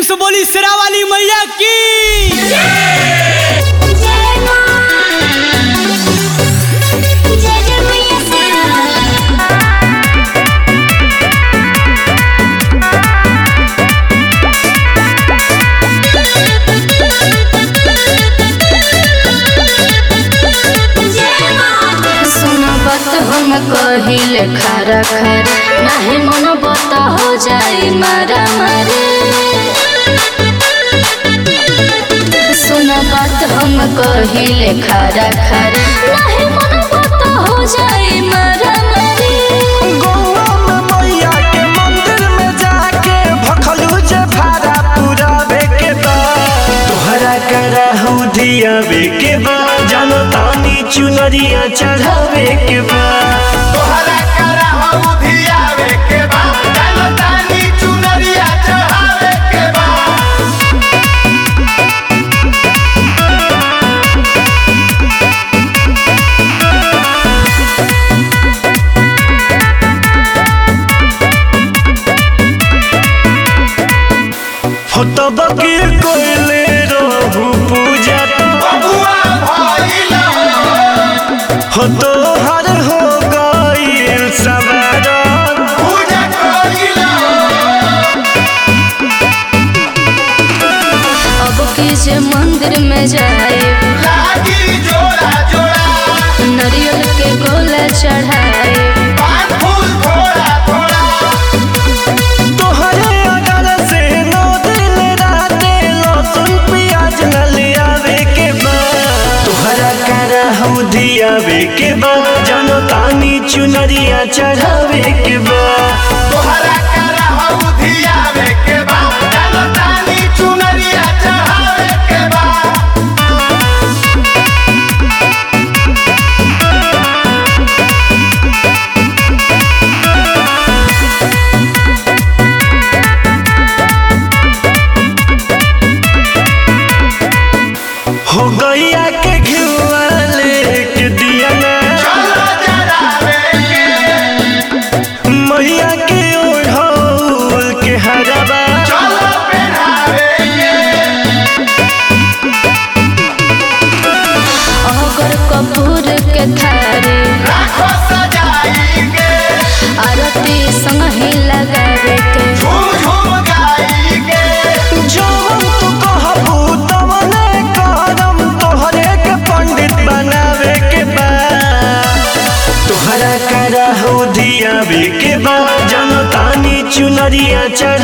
से बोली सिरा वाली मैया की जय मां जय जय मैया सिया जय मां सुन बत हम कहिले खरा खर नाही मन बत हो जाई मारा मारे सुन बात हम कहिले खरा खर नाही मन बत हो जाई मारा मारे गौआ में मैया के मंदिर में जाके भखलू जे भाड़ा पुरावे के बा तोहरा करहु दियावे के बा जानो तानी चुनरिया चढ़ावे के बा तोहरा करहु धियावे के बा जानो तानी चुनरिया चढ़ावे के बा हो तब के कोइले रहू पूजा बबुआ भइल हो तोहर हो गईल सवारन पूजा कइल अब की जे मंदिर में जाए लागी जोड़ा जोड़ा नरियल के गोला चढ़ाए पान फूल थोड़ा थोड़ा तोहरे अगर से नौ दिन राते लहसुन प्याज न ले आवे के बा तोहरा करहु दियावे के बा जानो तानी चुनरिया चढ़ावे के बा तोहरा करहु धियावे के बा जानो तानी चुनरिया चढ़ावे के बा हो गैया के घिउआ लेके दिया ना चलो जरावे के मैया के ओढ़ौल के हरबा चलो पहनावे के अगर कपूर के थारे राखो सजाई के आरती संग ही लगावे के झूम झूम गाई के जवन तू कहबू तवने करम तोहरे के पंडित बनावे के बा तोहरा करहु दियावे के बा जानो तानी चुनरिया चढ़